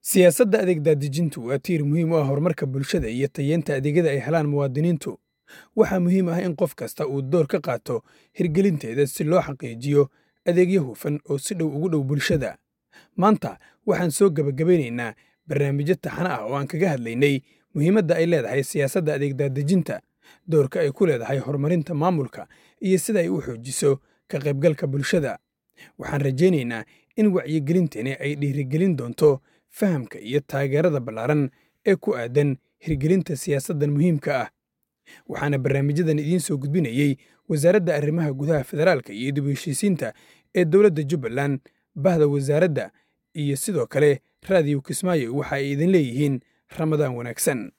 Siyaasadda adeeg daadejintu waa tiir muhiim u ah horumarka bulshada iyo tayeynta adeegyada ay helaan muwaadiniintu. Waxaa muhiim ah in qof kasta uu door ka qaato hirgelinteeda si loo xaqiijiyo adeegyo hufan oo si dhow ugu dhow bulshada. Maanta waxaan soo gabagabeyneynaa barnaamijyo taxane ah oo aan kaga hadlaynay muhiimadda ay leedahay siyaasadda adeeg daadejinta, doorka ay ku leedahay horumarinta maamulka, iyo sida ay u xoojiso ka qaybgalka bulshada. Waxaan rajayneynaa in wacyigelintani ay dhiirrigelin doonto fahamka iyo taageerada ballaaran ee ku aaddan hirgelinta siyaasaddan muhiimka ah. Waxaana barnaamijyadan idiin soo gudbinayay Wasaaradda Arrimaha Gudaha Federaalka iyo dib u heshiisiinta ee Dowladda Jubbaland, Bahda Wasaaradda, iyo sidoo kale Radio Kismaayo waxa ay idin leeyihiin Ramadaan wanaagsan.